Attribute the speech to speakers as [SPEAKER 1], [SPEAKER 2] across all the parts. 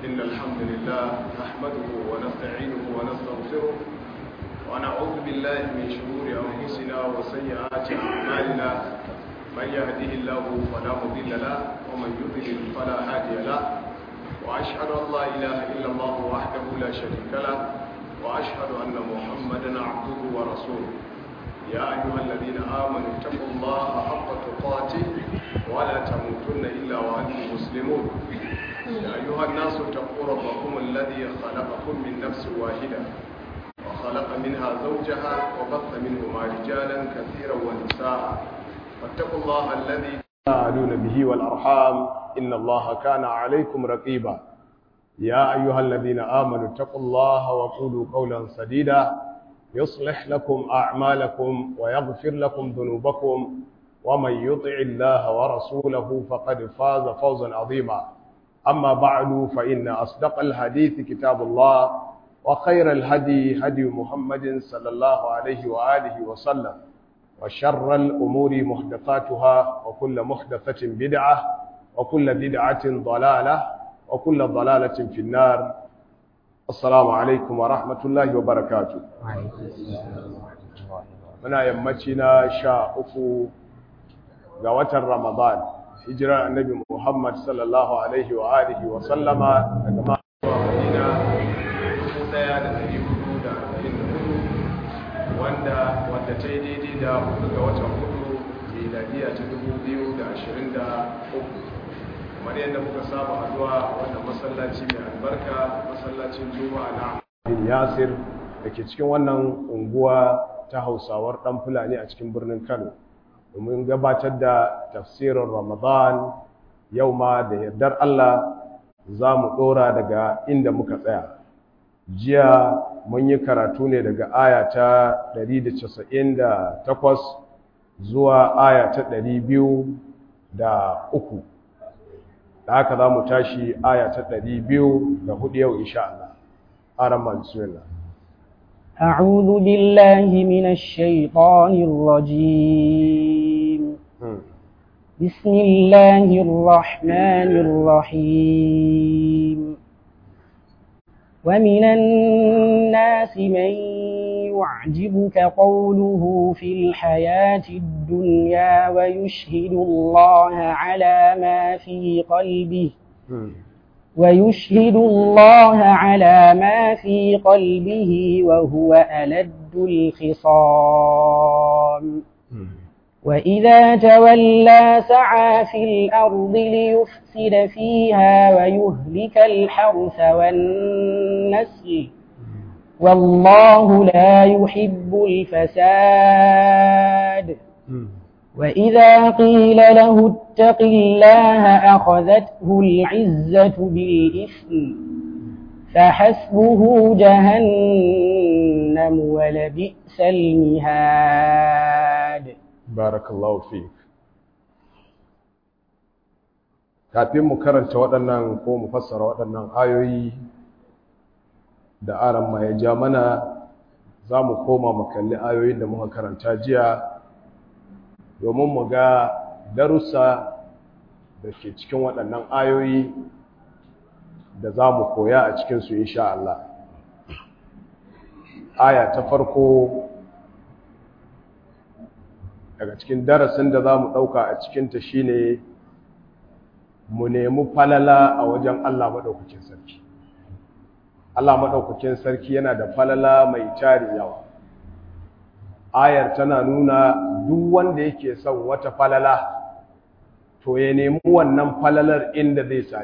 [SPEAKER 1] إن الحمد لله نحمده ونستعينه ونستغفره ونعوذ بالله من شرور أنفسنا وسيئات أعمالنا من يهده الله فلا مضل له ومن يضلل فلا هادي له وأشهد أن لا إله إلا الله وحده لا شريك له وأشهد أن محمدا عبده ورسوله يا أيها الذين آمنوا اتقوا الله حق تقاته ولا تموتن إلا وأنتم مسلمون يا أيها الناس اتقوا ربكم الذي خلقكم من نفس واحدة وخلق منها زوجها وبث منهما رجالا كثيرا ونساء واتقوا الله الذي تساءلون به والأرحام إن الله كان عليكم رقيبا يا أيها الذين آمنوا اتقوا الله وقولوا قولا سديدا يصلح لكم أعمالكم ويغفر لكم ذنوبكم ومن يطع الله ورسوله فقد فاز فوزا عظيما أما بعد فإن أصدق الحديث كتاب الله وخير الهدي هدي محمد صلى الله عليه وآله وسلم وشر الأمور محدثاتها وكل محدثة بدعة وكل بدعة ضلالة وكل ضلالة في النار السلام عليكم ورحمة الله وبركاته muna yammaci na sha uku ga watan ramadan hijirar annabi muhammad sallallahu alaihi wa alihi wa sallama daga ma'aikata madina 1444 wanda wadda ta yi daidai da hudu ga watan hudu miladiya ta 2023 kamar yadda muka saba haduwa wannan masallaci mai albarka masallacin juma'a na bin yasir da ke cikin wannan unguwa ta hausawar ɗan fulani a cikin birnin kano domin gabatar da tafsirin ramadan yau ma da yardar allah za mu ɗora daga inda muka tsaya jiya mun yi karatu ne daga aya ta 198 zuwa aya ta 203 da haka za mu tashi aya ta 204 yau insha Allah. Aramma bismillah.
[SPEAKER 2] أعوذ بالله من الشيطان الرجيم بسم الله الرحمن الرحيم ومن الناس من يعجبك قوله في الحياة الدنيا ويشهد الله على ما في قلبه ويشهد الله على ما في قلبه وهو ألد الخصام وإذا تولى سعى في الأرض ليفسد فيها ويهلك الحرث والنسل والله لا يحب الفساد وإذا قيل له اتق الله أخذته العزة بالإثم فحسبه جهنم ولبئس المهاد
[SPEAKER 1] بارك الله فيك kafin mu karanta waɗannan ko mu fassara waɗannan ayoyi da aran ma ya ja mana za mu koma mu kalli ayoyin da muka karanta jiya domin mu ga darussa da ke cikin waɗannan ayoyi da za mu koya a cikinsu insha Allah. Aya ta farko daga cikin darasin da za mu ɗauka a cikinta shi ne mu nemi falala a wajen Allah maɗaukakin sarki. Allah maɗaukakin sarki yana da falala mai tari yawa. ayar tana nuna duk wanda yake son wata falala to ya nemi wannan falalar inda zai sami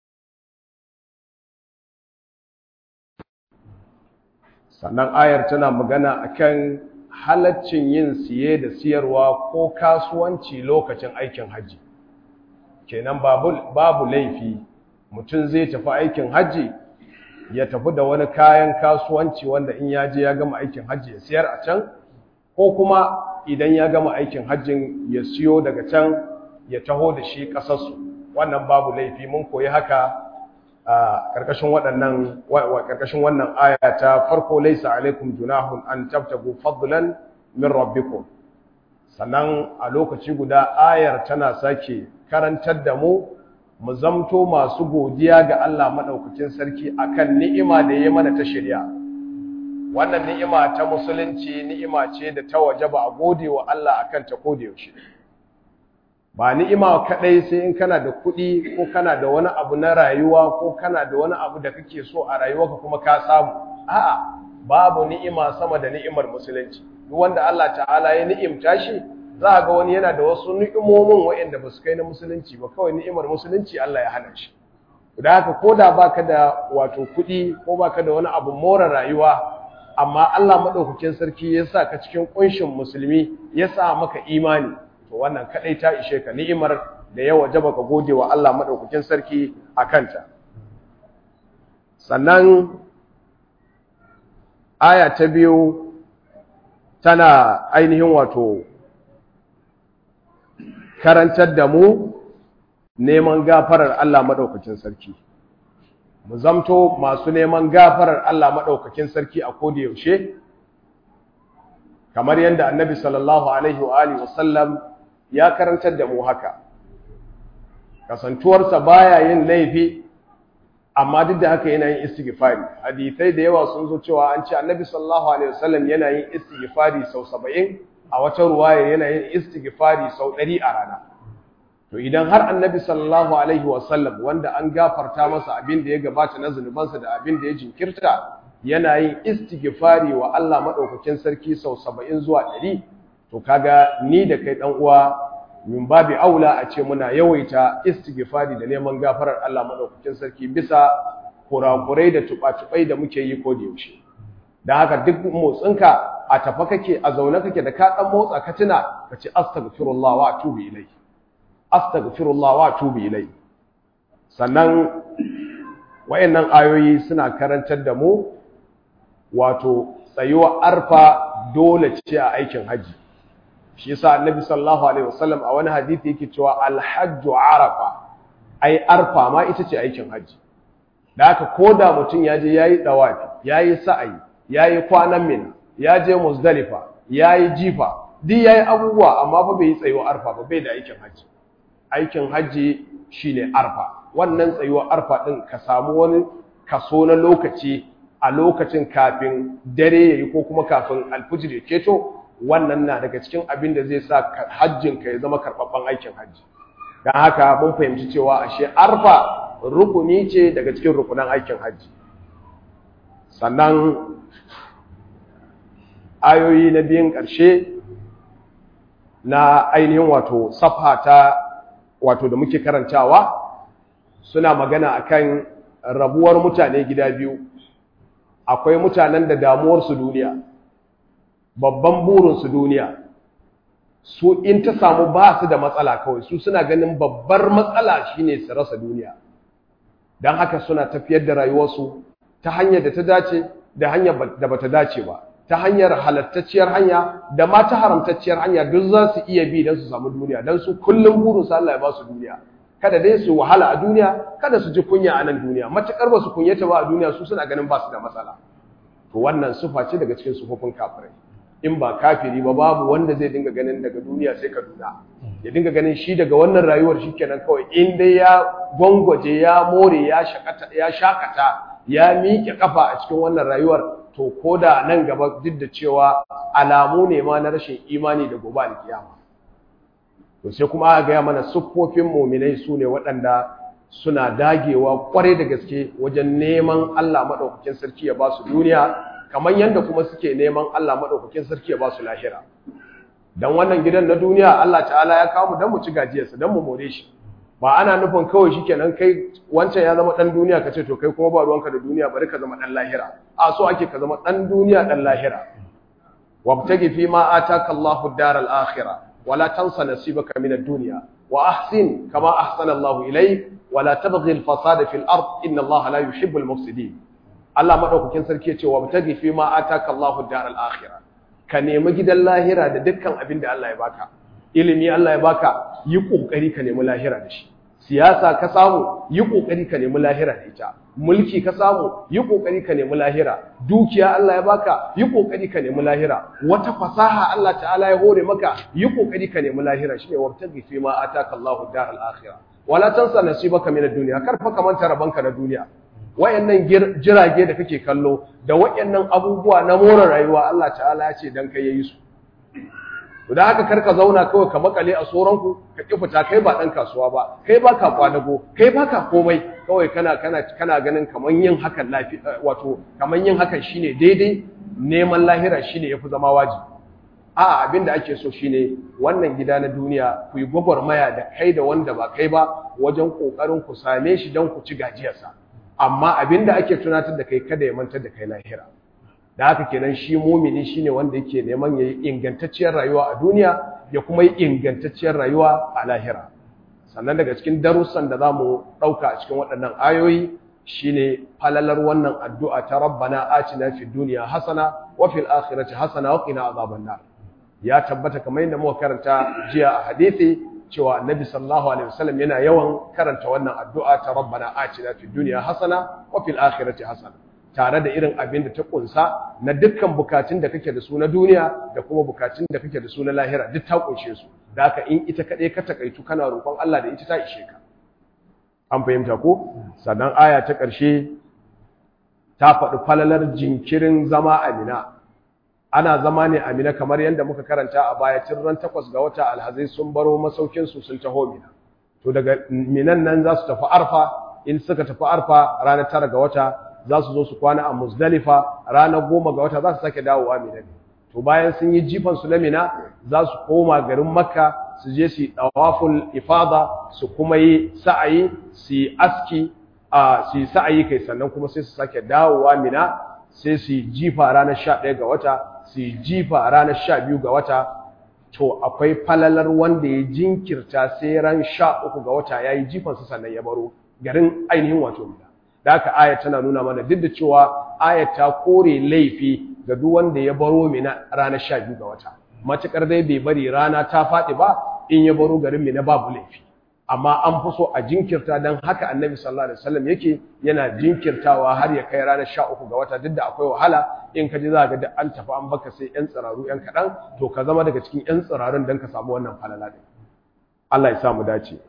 [SPEAKER 1] sannan ayar tana magana akan halaccin yin siye da siyarwa ko kasuwanci lokacin aikin hajji kenan babu, babu laifi mutum zai tafi aikin hajji ya tafi da wani kayan kasuwanci wanda in ya je ya gama aikin hajji ya siyar a can ko kuma idan ya gama aikin hajjin ya siyo daga can ya taho da shi ƙasarsu wannan babu laifi mun koyi haka a ƙarƙashin waɗannan ƙarƙashin wannan aya ta farko laisa alaikum junahun an tabtagu fadlan min rabbikum sannan a lokaci guda ayar tana sake karantar da mu mu zamto masu godiya ga Allah madaukakin sarki akan ni'ima da ya mana ta shari'a wannan ni'ima ta musulunci ni'ima ce da ta wajaba a gode wa Allah akan ta koda yaushe ba ni'ima kadai sai in kana da kuɗi ko kana da wani abu na rayuwa ko kana da wani abu da kake so a rayuwarka kuma ka samu a'a babu ni'ima sama da ni'imar musulunci duk wanda Allah ta'ala ya ni'imta shi za ga wani yana da wasu ni'imomin waɗanda ba su kai na musulunci ba kawai ni'imar musulunci Allah ya hana shi da haka ko da baka da wato kuɗi ko baka da wani abu more rayuwa amma Allah madaukakin sarki ya sa ka cikin kunshin musulmi ya sa maka imani to wannan kadai ta ishe ka ni'imar da ya wajaba ka gode wa Allah madaukakin sarki a kanta sannan aya ta biyu tana ainihin wato karantar da mu neman gafarar Allah madaukakin sarki mu zamto masu neman gafarar Allah madaukakin sarki a koda yaushe kamar yadda annabi sallallahu alaihi wa alihi wasallam ya karantar da mu haka kasantuwarsa baya yin laifi amma duk da haka yana yin istighfari hadisai da yawa sun zo cewa an ce annabi sallallahu alaihi wasallam yana yin istighfari sau 70 a wata ruwaya yana yin istighfari sau 100 a rana to idan har annabi sallallahu alaihi wasallam wanda an gafarta masa abin da ya gabata na zunubansa da abin da ya jinkirta yana yin istighfari wa Allah madaukakin sarki sau 70 zuwa 100 to kaga ni da kai dan uwa min babi aula a ce muna yawaita istighfari da neman gafarar Allah madaukakin sarki bisa kurakurai da tuba-tubai da muke yi ko da yaushe dan haka duk motsinka a tafa kake a zaune kake da ka dan motsa ka tuna ka ce astaghfirullah wa atubu ilai astaghfirullah wa atubu ilai sannan wayannan ayoyi suna karantar da mu wato tsayuwa arfa dole ce a aikin haji shi yasa annabi sallallahu alaihi wasallam a wani hadisi yake cewa alhajju arafa ai arfa ma ita ce aikin haji da haka koda mutum ya je yayi dawafi yayi sa'ayi yayi kwanan mina ya je muzdalifa yayi jifa duk yayi abubuwa amma fa bai yi tsayuwa arfa ba bai da aikin haji aikin haji shine arfa wannan tsayuwa arfa din ka samu wani kaso na lokaci a lokacin kafin dare yayi ko kuma kafin alfujir ya keto wannan na daga cikin abin da zai sa hajjinka ya zama karɓaɓɓen aikin hajji don haka mun fahimci cewa ashe arfa rukuni ce daga cikin rukunan aikin hajji sannan ayoyi na biyun ƙarshe na ainihin wato safa ta wato da muke karantawa suna magana akan rabuwar mutane gida biyu akwai mutanen da damuwarsu duniya babban burinsu duniya su in ta samu ba su da matsala kawai su suna ganin babbar matsala shine su rasa duniya don haka suna tafiyar da rayuwarsu ta hanyar da ta dace da hanyar da bata dace ba ta hanyar halattacciyar hanya da ma ta haramtacciyar hanya duk za su iya bi don su samu duniya don su kullum burinsu Allah ya ba su duniya kada dai su wahala a duniya kada su ji kunya a nan duniya matukar ba su kunyata ba a duniya su suna ganin ba su da matsala to wannan sufa ce daga cikin sufofin kafirai in ba kafiri ba babu wanda zai dinga ganin daga duniya sai kaduna ya dinga ganin shi daga wannan rayuwar shi kenan kawai in dai ya gwangwaje ya more ya shakata ya shakata ya miƙe kafa a cikin wannan rayuwar to koda nan gaba duk da cewa alamu ne ma na rashin imani da gobe alkiyama to sai kuma aka gaya mana siffofin muminai su ne waɗanda suna dagewa kwarai da gaske wajen neman Allah maɗaukakin sarki ya ba su duniya kamar yadda kuma suke neman Allah maɗaukakin sarki ya ba su lahira don wannan gidan na duniya Allah ta'ala ya kawo mu don mu ci gajiyarsa don mu more shi ba ana nufin kawai shi kenan kai wancan ya zama ɗan duniya ka ce to kai kuma ba ruwanka da duniya bari ka zama ɗan lahira a so ake ka zama ɗan duniya ɗan lahira wabtagi fi ma ataka Allahu daral akhirah wala tansa nasibaka min ad-dunya wa ahsin kama ahsana Allahu ilayk wala tabghi al-fasada fil ard inna Allah la yuhibbul mufsidin Allah madaukakin sarki yace wa mutagi fi ma ataka Allahu daral akhirah ka nemi gidan lahira da dukkan abin da Allah ya baka ilimi Allah ya baka yi kokari ka nemi lahira da shi siyasa ka samu yi kokari ka nemi lahira da ita mulki ka samu yi kokari ka nemi lahira dukiya Allah ya baka yi kokari ka nemi lahira wata fasaha Allah ta'ala ya hore maka yi kokari ka nemi lahira shine wabtagi fi ma ataka Allahu daral akhirah
[SPEAKER 3] wala tansa nasibaka min ad-dunya kar fa ka manta rabanka na duniya wayannan jirage da kake kallo da wayannan abubuwa na more rayuwa Allah ta'ala ya ce dan kai yayi su da haka karka zauna kawai ka makale a soranku ka ki fita kai ba dan kasuwa ba kai ba ka kwadago kai ba ka komai kawai kana kana kana ganin kaman yin hakan lafi wato kaman yin hakan shine daidai neman lahira shine yafi zama wajibi a abinda ake so shine wannan gida na duniya ku yi gwagwarmaya da kai da wanda ba kai ba wajen kokarin ku same shi don ku ci gajiyarsa amma abinda ake tunatar da kai kada ya mantar da kai lahira da haka kenan shi mumini shine wanda yake neman yayi ingantacciyar rayuwa a duniya ya kuma yi ingantacciyar rayuwa a lahira sannan daga cikin darussan da zamu dauka a cikin waɗannan ayoyi shine falalar wannan addu'a ta rabbana atina fid dunya hasana wa fil akhirati hasana wa qina azaban nar ya tabbata kamar yadda muka karanta jiya a hadisi cewa annabi sallallahu alaihi wasallam yana yawan karanta wannan addu'a ta rabbana atina fid dunya hasana wa fil akhirati hasana tare da irin abin da ta kunsa na dukkan bukatun da kake da su na duniya da kuma bukatun da kake da su na lahira duk ta kunshe su da haka in ita kaɗai ka takaitu kana roƙon Allah da ita ta ishe ka an fahimta ko sannan aya ta ƙarshe ta faɗi falalar jinkirin zama amina ana zama ne amina kamar yadda muka karanta a baya tun ran takwas ga wata alhazai sun baro masaukin su sun taho mina to daga minan nan za su tafi arfa in suka tafi arfa ranar tara ga wata za su zo su kwana a Muzdalifa ranar goma ga wata za su sake dawowa Mina ne to bayan sun yi jifan su na Mina za su koma garin Makka su je su yi tawaful ifada su kuma yi sa'ayi su yi aski a su yi sa'ayi kai sannan kuma sai su sake dawowa Mina sai su yi jifa ranar 11 ga wata su yi jifa ranar 12 ga wata to akwai falalar wanda ya jinkirta sai ran 13 ga wata yayi jifan su sannan ya baro garin ainihin wato Mina da haka ayat tana nuna mana duk da cewa ayat ta kore laifi ga duk wanda ya baro mina ranar 12 ga wata matukar dai bai bari rana ta faɗi ba in ya baro garin mina babu laifi amma an fi so a jinkirta dan haka annabi sallallahu alaihi wasallam yake yana jinkirtawa har ya kai ranar 13 ga wata duk da akwai wahala in ka ji za ga duk an tafi an baka sai yan tsiraru yan kaɗan to ka zama daga cikin yan tsirarun dan ka samu wannan falala din Allah ya sa mu dace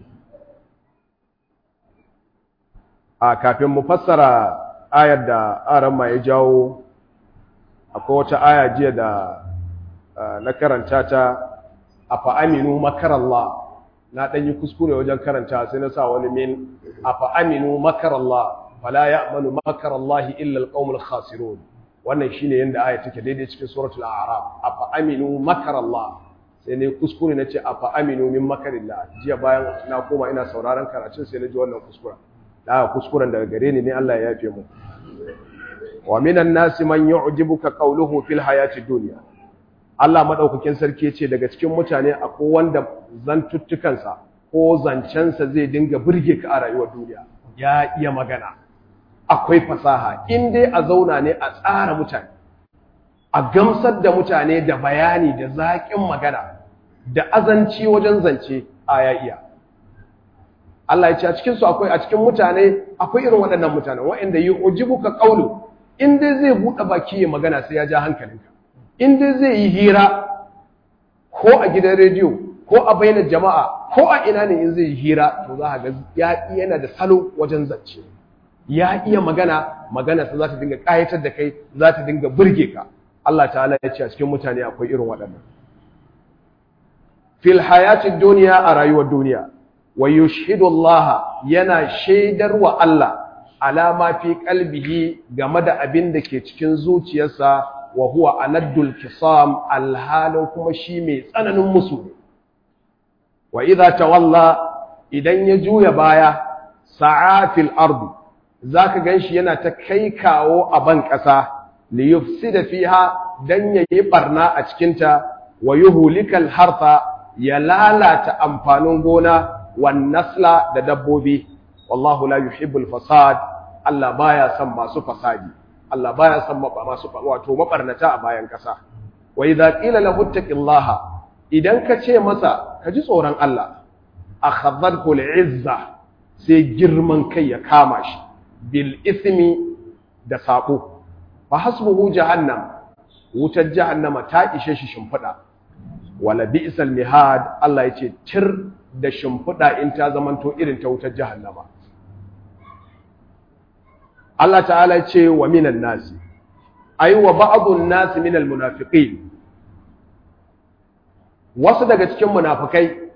[SPEAKER 3] a kafin mu fassara ayar da aran ma ya jawo akwai wata aya jiya da na karanta ta afa aminu makarallah na dan yi kuskure wajen karanta sai na sa wani min afa aminu makarallah fala ya'manu makarallahi illa alqaumul khasirun wannan shine yanda aya take daidai cikin suratul a'raf afa aminu makarallah sai ne kuskure nace afa aminu min makarillah jiya bayan na koma ina sauraron karatun sai na ji wannan kuskuren da kuskuren daga gare ni ne Allah ya yafe mu wa minan nasi man yu'jibuka qawluhu fil hayati dunya Allah madaukakin sarki yace daga cikin mutane akwai wanda zantuttukansa ko zancensa zai dinga burge ka a rayuwar duniya ya iya magana akwai fasaha in dai a zauna ne a tsara mutane a gamsar da mutane da bayani da zaƙin magana da azanci wajen zance a ya iya Allah ya ce a cikin su akwai a cikin mutane akwai irin waɗannan mutane waɗanda yi ujibuka qawlu in dai zai buɗe baki ya magana sai ya ja hankalinka in dai zai yi hira ko a gidan rediyo ko a bainar jama'a ko a ina ne in zai yi hira to za ga ya yana da salo wajen zance ya iya magana magana sa za ta dinga ƙayatar da kai za ta dinga burge ka Allah ta'ala ya ce a cikin mutane akwai irin waɗannan fil hayatid duniya a rayuwar duniya wa yushhidu Allah yana shaidar wa Allah alama fi qalbihi game da abin da ke cikin zuciyarsa wa huwa anaddul kisam alhalin kuma shi mai tsananin musu wa idza tawalla idan ya juya baya sa'atil ardi zaka ganshi yana ta kai kawo a ban kasa li yufsida fiha dan yayi barna a cikin ta wa yuhlikal harfa ya lalata amfanin gona wan nasla da dabbobi wallahu la yuhibbul fasad Allah baya son masu fasadi Allah baya son masu wato mabarnata a bayan kasa wa idza qila lahu taqillaha idan ka ce masa ka ji tsoron Allah akhadhathu al'izza sai girman kai ya kama shi bil ismi da sabo fa hasbuhu jahannam wutar jahannama ta ishe shi shimfida wala bi'sal mihad Allah yace tir da shimfiɗa in ta zamanto irin ta wutar jahannama Allah ta'ala ce wa minan nasi ay wa ba'dun nasi minal munafiqin wasu daga cikin munafikai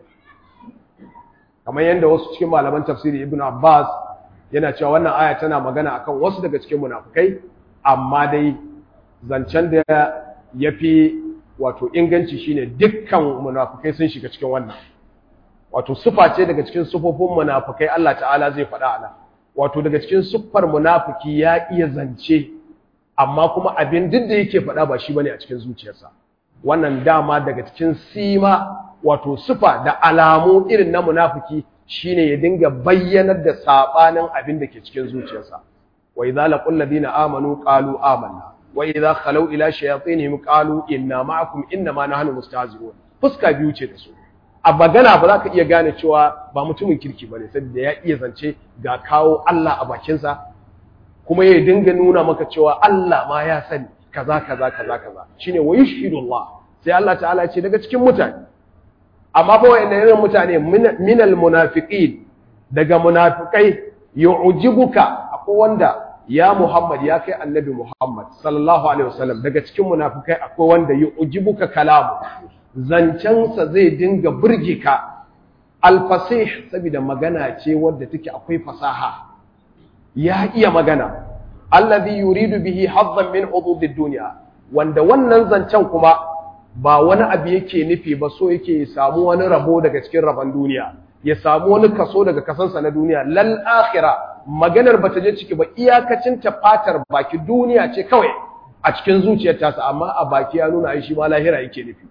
[SPEAKER 3] kamar yadda wasu cikin malaman tafsiri Ibn Abbas yana cewa wannan aya tana magana akan wasu daga cikin munafikai amma dai zancen da yafi wato inganci shine dukkan munafikai sun shiga cikin wannan wato sufa ce daga cikin sufofin munafikai Allah ta'ala zai faɗa ana wato daga cikin siffar munafiki ya iya zance amma kuma abin duk da yake faɗa ba shi bane a cikin zuciyarsa wannan dama daga cikin sima wato sufa da alamu irin na munafiki shine ya dinga bayyanar da sabanin abin da ke cikin zuciyarsa wa idza laqul ladina amanu qalu amanna wa idza khalu ila shayatinihim qalu inna ma'akum inna ma nahnu mustahzi'un fuska biyu ce da su a magana ba za ka iya gane cewa ba mutumin kirki bane saboda ya iya zance ga kawo Allah a bakinsa kuma ya dinga nuna maka cewa Allah ma ya sani kaza kaza kaza kaza shine wa yushhidullah sai Allah ta'ala ce daga cikin mutane amma fa wayannan irin mutane minal munafiqin daga munafikai yu'jibuka akwai wanda ya Muhammad ya kai annabi Muhammad sallallahu alaihi wasallam daga cikin munafikai akwai wanda yu'jibuka kalamu zancensa zai dinga burge ka alfasih saboda magana ce wadda take akwai fasaha ya iya magana allazi yuridu bihi hazzan min hududid dunya wanda wannan zancen kuma ba wani abu yake nufi ba so yake ya samu wani rabo daga cikin rabon duniya ya samu wani kaso daga kasansa na duniya lal akhirah maganar bata je ciki ba iyakacin ta fatar baki duniya ce kawai a cikin zuciyar tasa amma a baki ya nuna ai shi ma lahira yake nufi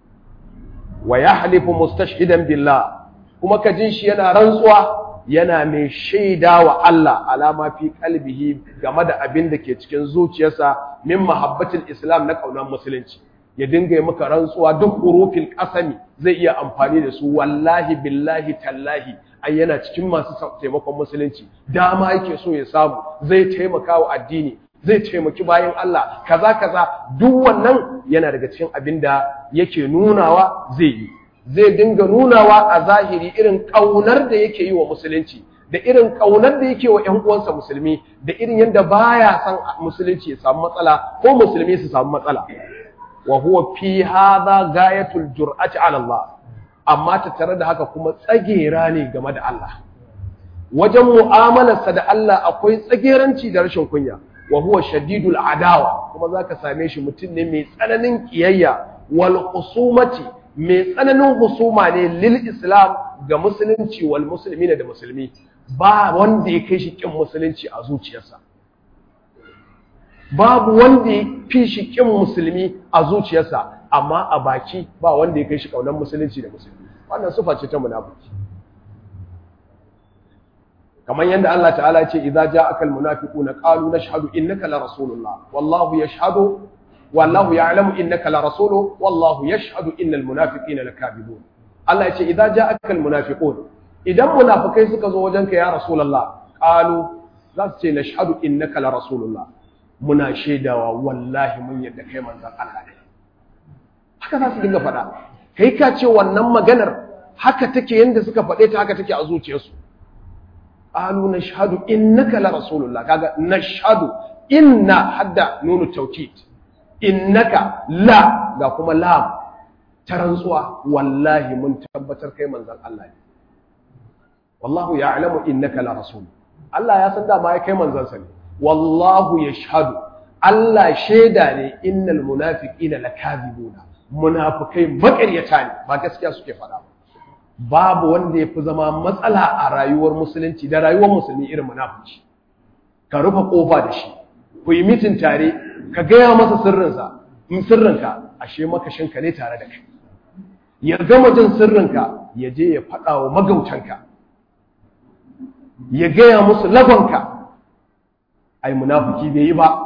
[SPEAKER 3] wa yahlifu mustashhidan billah kuma ka jin shi yana rantsuwa yana mai shaida wa Allah alama fi kalbihi game da abin da ke cikin zuciyarsa min mahabbatul islam na kaunar musulunci ya dinga yi maka rantsuwa duk hurufin kasami zai iya amfani da su wallahi billahi tallahi ai yana cikin masu taimakon musulunci dama yake so ya samu zai taimaka wa addini zai taimaki bayan Allah kaza kaza duk wannan yana daga cikin abin da yake nunawa zai yi zai dinga nunawa a zahiri irin kaunar da yake yi wa musulunci da irin kaunar da yake wa ƴan uwansa musulmi da irin yadda baya san musulunci ya samu matsala ko musulmi su samu matsala wa huwa fi hadha gayatul jur'ati ala Allah amma tattare da haka kuma tsagera ne game da Allah wajen mu'amalarsa da Allah akwai tsageranci da rashin kunya wa huwa shadidul adawa kuma zaka same shi mutum ne mai tsananin kiyayya wal husumati mai tsananin husuma ne lil islam ga musulunci wal muslimina da musulmi ba wanda ya kai shi kin musulunci a zuciyarsa babu wanda ya fi shi kin musulmi a zuciyarsa amma a baki ba wanda ya kai shi kaunar musulunci da musulmi wannan sufa ce ta munafiki kamar yadda Allah ta'ala ya ce idza ja'aka almunafiquna qalu nashhadu innaka la rasulullah wallahu yashhadu wallahu ya'lamu innaka la rasuluhu wallahu yashhadu innal munafiqina lakadibun Allah ya ce idza ja'aka almunafiqun idan munafikai suka zo wajenka ya rasulullah qalu za su ce nashhadu innaka la rasulullah muna shaidawa wallahi mun yadda kai manzon Allah ne haka za su dinga faɗa kai ka ce wannan maganar haka take yanda suka faɗe ta haka take a zuciyarsu qalu nashhadu innaka la rasulullah kaga nashhadu inna hadda nunu tawkid innaka la ga kuma lam ta rantsuwa wallahi mun tabbatar kai manzon Allah ne wallahu ya'lamu innaka la rasul Allah ya san da ma kai manzon sa ne wallahu yashhadu Allah shaida ne innal munafiqina lakazibuna munafikai makaryata ne ba gaskiya suke faɗa ba babu wanda ya fi zama matsala a rayuwar musulunci da rayuwar musulmi irin munafici ka rufe kofa da shi ku yi mitin tare ka gaya masa sirrinsa in sirrinka ashe makashinka ne tare da kai ya gama jin sirrinka ya je ya faɗa wa magautanka ya gaya musu lagonka ai munafiki bai yi ba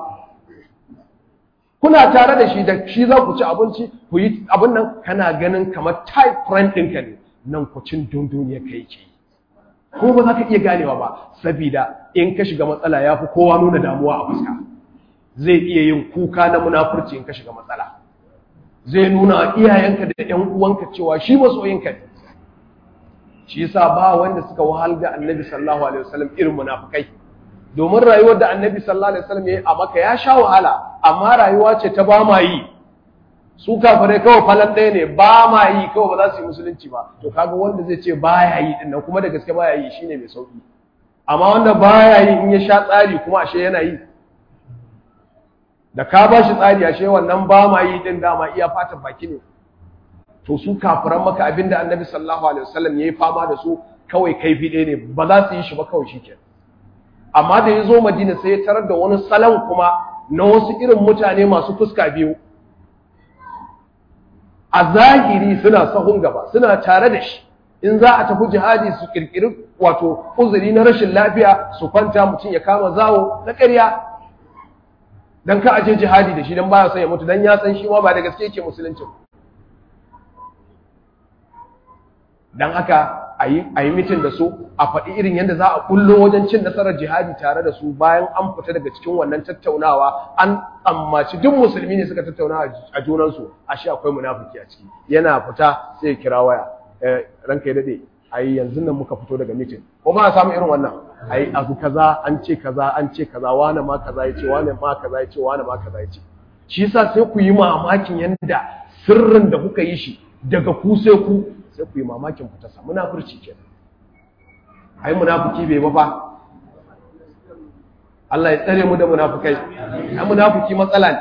[SPEAKER 3] kuna tare da shi da shi za ku ci abinci ku yi abin nan kana ganin kamar type friend ɗinka ne nan kucin dunduniya ka yake ko ba za ka iya ganewa ba saboda in ka shiga matsala ya fi kowa nuna damuwa a fuska zai iya yin kuka na munafurci in ka shiga matsala zai nuna iyayenka da ƴan uwanka cewa shi masoyinka ne shi yasa ba wanda suka wahal da annabi sallallahu alaihi wasallam irin munafikai domin rayuwar da annabi sallallahu alaihi wasallam yayi a maka ya sha wahala amma rayuwa ce ta ba ma yi su kafirai kawai falan ɗaya ne ba ma yi kawai ba za su yi musulunci ba to kaga wanda zai ce baya yi din nan kuma da gaske baya yi shine mai sauki amma wanda baya yi in ya sha tsari kuma ashe yana yi da ka ba shi tsari ashe wannan ba ma yi din dama iya fatan baki ne to su kafiran maka abinda annabi sallallahu alaihi wasallam yayi fama da su kawai kaifi ɗaya ne ba za su yi shi ba kawai shikenan amma da ya zo madina sai ya tarar da wani salon kuma na wasu irin mutane masu fuska biyu a zahiri suna sahun gaba suna tare da shi in za a tafi jihadi su kirkiri wato uzuri na rashin lafiya su kwanta mutum ya kama zawo na ƙarya dan ka aje jihadi da shi dan baya son ya mutu dan ya san shi ma ba da gaske yake musulunci dan haka a yi mitin da su a faɗi irin yadda za a kullo wajen cin nasarar jihadi tare da su bayan an fita daga cikin wannan tattaunawa an tsammaci duk musulmi ne suka tattauna a junansu a shi akwai munafiki a ciki yana fita sai ya kira waya ranka ya daɗe ai yanzu nan muka fito daga mitin ko ba a samu irin wannan ai abu kaza an ce kaza an ce kaza wani ma kaza ya ce wani ma kaza ya ce wani ma kaza ya ce shi yasa sai ku yi mamakin yanda sirrin da kuka yi shi daga ku sai ku sai ku yi mamakin fitarsa munafurci ke ai munafiki bai ba fa Allah ya tsare mu da munafukai ai munafiki matsala ne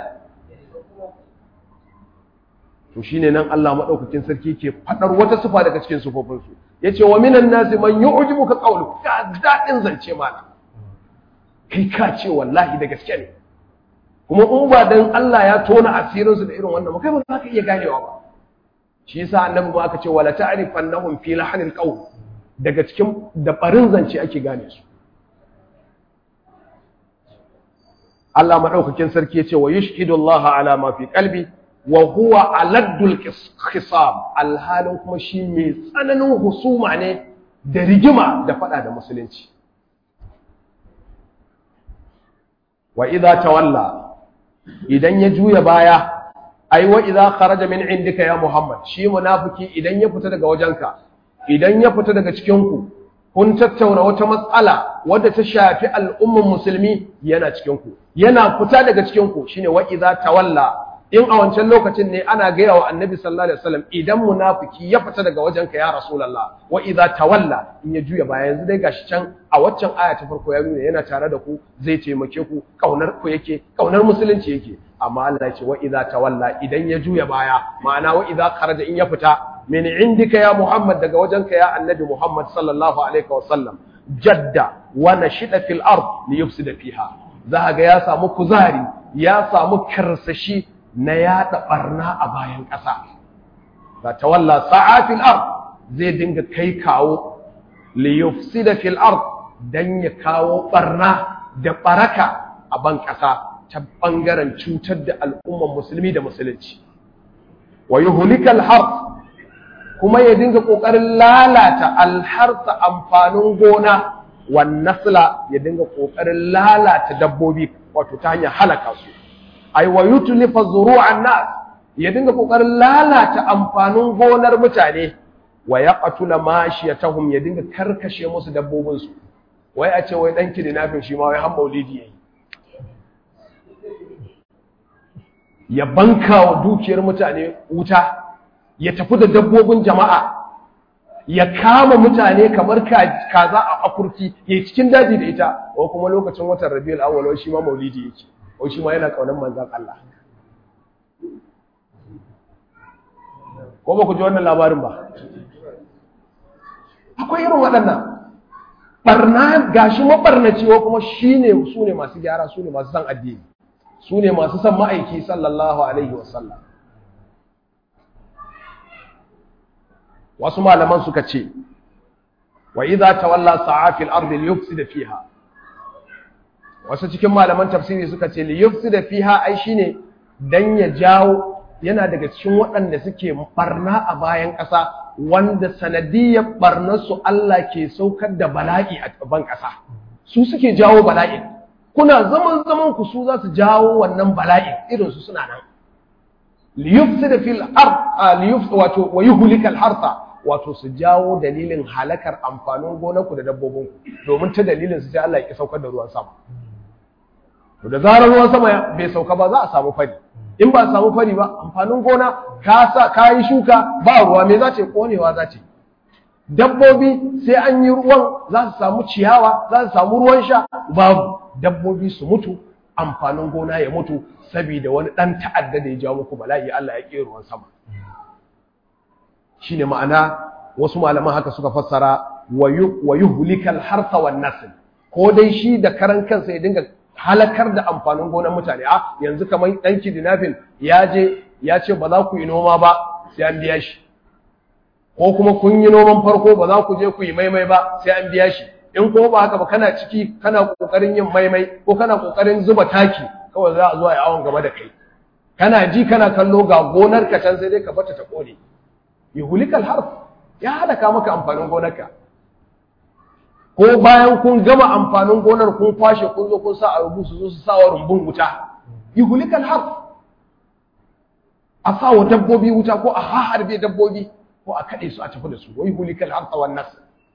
[SPEAKER 3] to shine nan Allah madaukakin sarki ke fadar wata sifa daga cikin sifofin su yace wa minan nasi man yu'jibuka qawlu ka dadin zance mana kai ka ce wallahi da gaske ne kuma in ba dan Allah ya tona asirin su da irin wannan kai ba za ka iya ganewa ba shi yasa annabi ma aka ce wala ta'rifannahum fi lahnil qawl daga cikin da barin zance ake gane su Allah madaukakin sarki yace wa yushhidu Allah ala ma fi qalbi wa huwa aladdul khisam alhalin kuma shi mai tsananin husuma ne da rigima da fada da musulunci wa idza tawalla idan ya juya baya ai wa idza kharaja min indika ya muhammad shi munafiki idan ya fita daga wajenka idan ya fita daga cikin ku kun tattauna wata matsala wadda ta shafi al'umman musulmi yana cikin ku yana fita daga cikin ku shine wa idza tawalla in a wancan lokacin ne ana gaya wa annabi sallallahu alaihi wasallam idan munafiki ya fita daga wajenka ya rasulullah wa idza tawalla in ya juya baya yanzu dai gashi can a waccan aya ta farko ya nuna yana tare da ku zai taimake ku kaunar ku yake kaunar musulunci yake amma Allah ya ce wa idza tawalla idan ya juya baya ma'ana wa idza kharaja in ya fita min indika ya Muhammad daga wajenka ya annabi Muhammad sallallahu alaihi wasallam jadda wa nashida fil ard li yufsida fiha za ga ya samu kuzari ya samu karsashi na yada barna a bayan ƙasa ga tawalla sa'atil ard zai dinga kai kawo li yufsida fil ard dan ya kawo barna da baraka a ban ƙasa ta bangaren cutar da al'umman musulmi da musulunci wa yuhlikal harf kuma ya dinga kokarin lalata alharsa amfanin gona wan nasla ya dinga kokarin lalata dabbobi wato ta hanyar halaka su ay wa yutlifa zuru'an nas ya dinga kokarin lalata amfanin gonar mutane wa yaqtula mashiyatahum ya dinga karkashe musu dabbobin su wai a ce wai dan kidnapping shi ma wai har maulidi yayi ya banka wa dukiyar mutane wuta ya tafi da dabbobin jama'a ya kama mutane kamar kaza a akurki ya yi cikin daji da ita ko kuma lokacin watan rabiul awwal shi ma maulidi yake ko shi ma yana kaunar manzon Allah ko ba ku ji wannan labarin ba akwai irin waɗannan barna gashi mabarnaci ko kuma shine su ne masu gyara su ne masu san addini su ne masu san ma'aiki sallallahu alaihi wasallam wasu malaman suka ce wa idza tawalla sa'a fil ardi liyufsida fiha wasu cikin malaman tafsiri suka ce liyufsida fiha ai shine dan ya jawo yana daga cikin waɗanda suke barna a bayan ƙasa wanda sanadiyar barnarsu Allah ke saukar da bala'i a ban ƙasa su suke jawo bala'i kuna zaman zaman ku su za su jawo wannan bala'i irin su suna nan liyufsida fil ard liyuf wato wa yuhlikal harsa wato su jawo dalilin halakar amfanin gonarku da dabbobinku domin ta dalilin su sai Allah ya ki saukar da ruwan sama to da zarar ruwan sama bai sauka ba za a samu fari in ba a samu fari ba amfanin gona ka sa ka yi shuka ba ruwa me za ta konewa za ta dabbobi sai an yi ruwan za su samu ciyawa za su samu ruwan sha babu dabbobi su mutu amfanin gona ya mutu saboda wani ɗan ta'adda da ya jawo muku bala'i Allah ya ƙera ruwan sama shine ma'ana wasu malaman haka suka fassara wa yuhlikal harsa wan nasl ko dai shi da karan kansa ya dinga halakar da amfanin gonar mutane a yanzu kamar dan kidnapping ya je ya ce ba za ku yi noma ba sai an biya shi ko kuma kun yi noman farko ba za ku je ku yi maimai ba sai an biya shi in kuma ba haka ba kana ciki kana kokarin yin maimai ko kana kokarin zuba taki kawai za a zo a yi awon gaba da kai kana ji kana kallo ga gonar ka can sai dai ka bata ta kone yuhulikal harf ya halaka maka amfanin gonarka ko bayan kun gama amfanin gonar kun kwashe kun zo kun sa a rubu su zo su sa wa rumbun wuta yuhulikal harf a sa wa dabbobi wuta ko a harbe dabbobi ko a kaɗe su a tafi da su wai hulikal harsa wan nas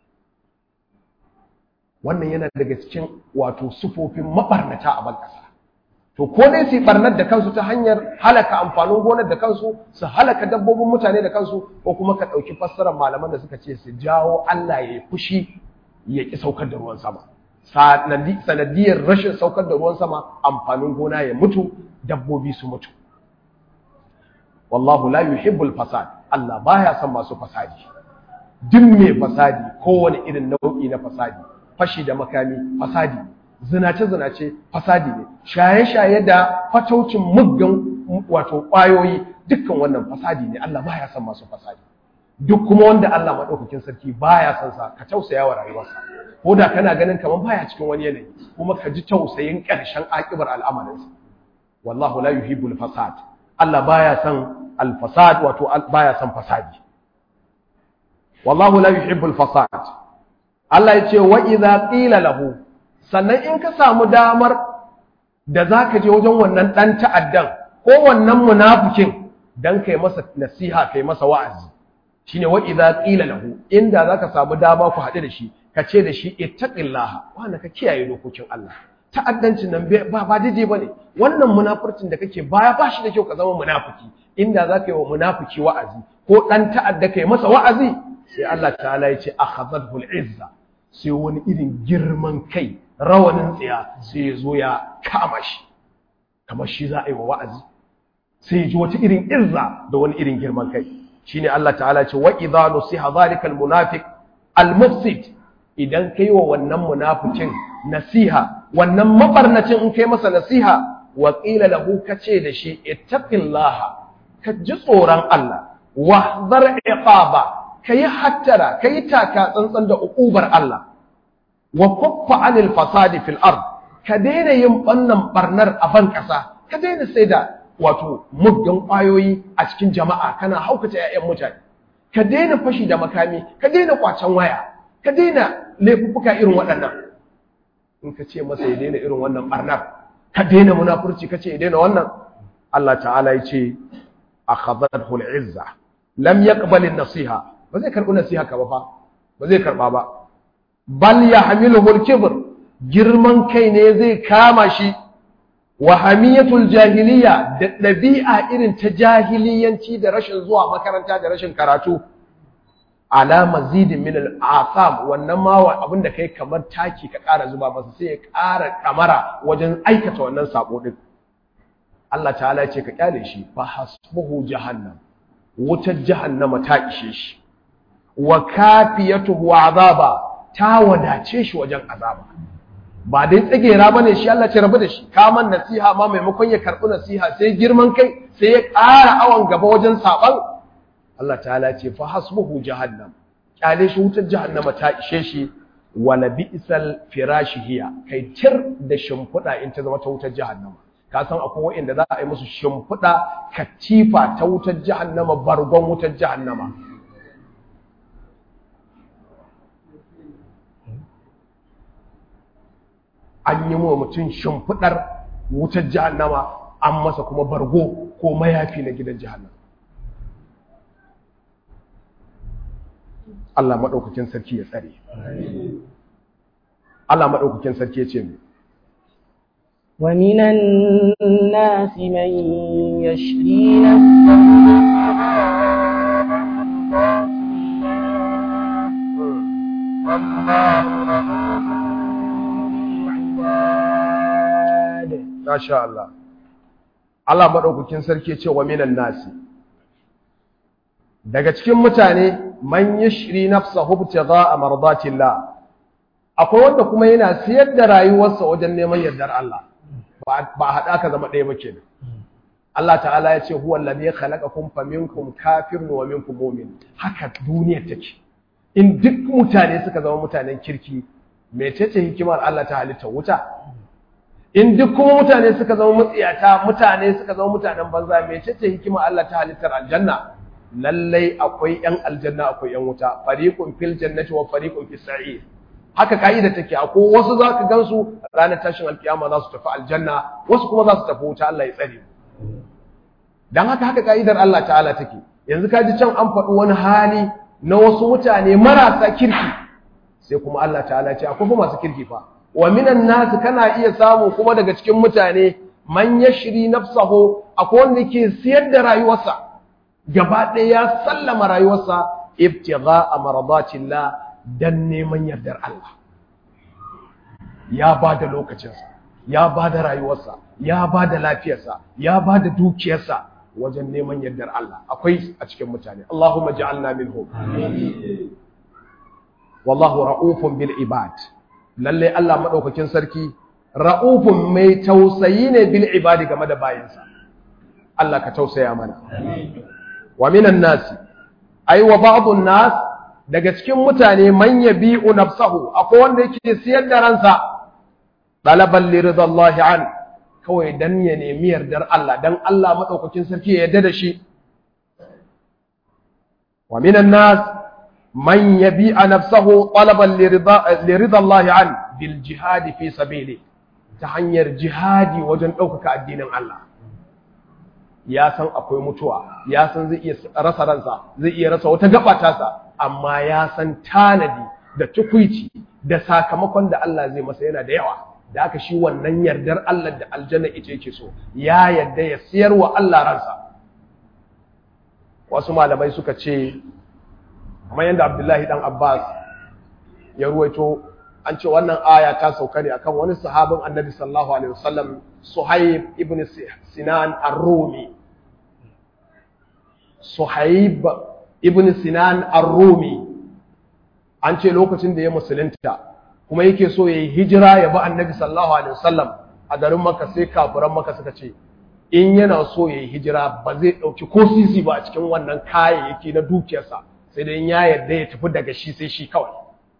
[SPEAKER 3] wannan yana daga cikin wato sufofin mabarnata a ban ƙasa to ko dai su barnar da kansu ta hanyar halaka amfanin gonar da kansu su halaka dabbobin mutane da kansu ko kuma ka ɗauki fassarar malaman da suka ce su jawo Allah ya yi fushi ya ƙi saukar da ruwan sama sanadiyar rashin saukar da ruwan sama amfanin gona ya mutu dabbobi su mutu wallahu la yuhibbul fasad Allah baya son masu fasadi duk mai fasadi kowane irin nau'i na fasadi fashi da makami fasadi zinace zinace fasadi ne shaye shaye da fataucin muggan wato kwayoyi dukkan wannan fasadi ne Allah baya son masu fasadi duk kuma wanda Allah madaukakin sarki baya son sa ka tausaya wa rayuwarsa ko da kana ganin kaman baya cikin wani yanayi kuma ka ji tausayin ƙarshen akibar al'amarinsa wallahu la yuhibbul fasad Allah baya son al-fasad wato baya son fasadi wallahu la yuhibbul fasad Allah yace wa idza qila lahu sannan in ka samu damar da zaka je wajen wannan dan ta'addan ko wannan munafikin dan kai masa nasiha kai masa wa'azi shine wa idza qila lahu inda zaka samu dama ku haɗu da shi ka ce da shi ittaqillaha wanda ka kiyaye dokokin Allah ta'addancin nan ba ba daidai bane wannan munafurcin da kake baya ba shi da kyau ka zama munafiki inda zaka yi wa munafiki wa'azi ko dan ta'adda kai masa wa'azi sai Allah ta'ala ya ce akhadhahu al-izza sai wani irin girman kai rawanin tsiya sai ya zo ya kama shi kamar shi za a yi wa wa'azi sai ya ji wata irin izza da wani irin girman kai shine Allah ta'ala ya ce wa idza nusiha zalika al-munafiq al-mufsid idan kai wa wannan munafikin nasiha wannan mabarnacin in kai masa nasiha wa qila lahu kace da shi ittaqillaha ka ji tsoron Allah wahdhar iqaba kai hattara kai taka tsantsan da ukubar Allah wa kuffa anil fasadi fil ard ka daina yin bannan barnar a ban kasa ka daina sai da wato muggan kwayoyi a cikin jama'a kana haukata 'ya'yan mutane ka daina fashi da makami ka daina kwacen waya ka daina laifuffuka irin waɗannan in ka ce masa ya daina irin wannan barnar ka daina munafurci ka ce ya daina wannan Allah ta'ala ya ce akhadhathu al-izza lam yaqbal an-nasiha ba zai karbi nasiha ka ba fa ba zai karba ba bal yahmiluhu al-kibr girman kai ne zai kama shi wa hamiyatul jahiliya da ɗabi'a irin ta jahiliyanci da rashin zuwa makaranta da rashin karatu ala mazidin min al-asam wannan ma abin da kai kamar taki ka ƙara zuba masa sai ya ƙara kamara wajen aikata wannan sabo din Allah ta'ala ya ce ka kyale shi fa hasbuhu jahannam wutar jahannama ta ishe shi wa kafiyatuhu azaba ta wadace shi wajen azaba ba dai tsagera bane shi Allah ce rabu da shi kaman nasiha ma maimakon ya karɓi nasiha sai girman kai sai ya ƙara awan gaba wajen saban Allah ta'ala ce fa hasbuhu jahannam kyale shi wutar jahannama ta ishe shi wala bi'sal firashi hiya kai tir da shimfiɗa in ta zama ta wutar jahannama ka san akwai wanda za a yi musu shimfiɗa katifa ta wutar jahannama bargon wutar jahannama an yi wa mutum shimfiɗar wutar jahannama an masa kuma bargo ko mayafi na gidan jahannama Allah madaukakin sarki ya tsare Allah madaukakin sarki ya ce mu
[SPEAKER 2] ومن الناس من يشري نفسه
[SPEAKER 3] Masha Allah. Allah maɗaukakin sarki ce wa minan nasi. Daga cikin mutane, man yi shiri nafsa hubta za a mardatillah. Akwai wanda kuma yana siyar da rayuwarsa wajen neman yardar Allah. Ba a haɗa ka zama ɗaya ba kenan. Allah ta'ala ya ce, Huwa lalai khalaqakum fa minkum kafirun wa minkum mu'min. Haka duniyar take. In duk mutane suka zama mutanen kirki, mecece hikimar Allah ta halitta wuta? in duk kuma mutane suka zama matsiyata mutane suka zama mutanen banza me ce hikima Allah ta halittar aljanna lallai akwai yan aljanna akwai yan wuta fariqun fil jannati wa fariqun fis sa'ir haka kaida take akwai wasu zaka gansu ranar tashin alkiyama za su tafi aljanna wasu kuma za su tafi wuta Allah ya tsare dan haka haka kaidar Allah ta'ala take yanzu ka ji can an faɗi wani hali na wasu mutane marasa kirki sai kuma Allah ta'ala ya ce akwai fa masu kirki fa wa minan nasu kana iya samu kuma daga cikin mutane man yashri nafsahu akwai wanda yake siyar da rayuwarsa gaba ɗaya ya sallama rayuwarsa ibtigha amradatillah dan neman yardar Allah ya ba da lokacinsa ya ba da rayuwarsa ya ba da lafiyarsa ya ba da dukiyarsa wajen neman yardar Allah akwai a cikin mutane Allahumma ja'alna minhum wallahu ra'ufun bil ibad lalle Allah madaukakin sarki ra'ufun mai tausayi ne bil ibadi game da bayinsa Allah ka tausaya mana wa minan nasi ay wa ba'dun nas daga cikin mutane man yabi'u nafsahu akwai wanda yake siyar da ransa talaban liridallahi an kawai dan ya nemi yardar Allah dan Allah madaukakin sarki ya yarda da shi wa minan nas man yabi'a nafsahu talaban liridallahi an bil jihadi fi sabili ta hanyar jihadi wajen ɗaukaka addinin Allah ya san akwai mutuwa ya san zai iya rasa ransa zai iya rasa wata gaba tasa amma ya san tanadi da tukuici da sakamakon da Allah zai masa yana da yawa da aka shi wannan yardar Allah da aljanna ita yake so ya yarda ya siyar wa Allah ransa wasu malamai suka ce kamar yadda Abdullahi dan Abbas ya ruwaito an ce wannan aya ta sauka ne akan wani sahabin Annabi sallallahu alaihi wasallam Suhaib ibn Sinan ar-Rumi Suhaib ibn Sinan ar-Rumi an ce lokacin da ya musulunta kuma yake so yayi hijira ya bi Annabi sallallahu alaihi wasallam a garin Makka sai kafiran Makka suka ce in yana so yayi hijira ba zai dauki ko sisi ba a cikin wannan kayayyaki na dukiyarsa sai dai ya yarda ya tafi daga shi sai shi kawai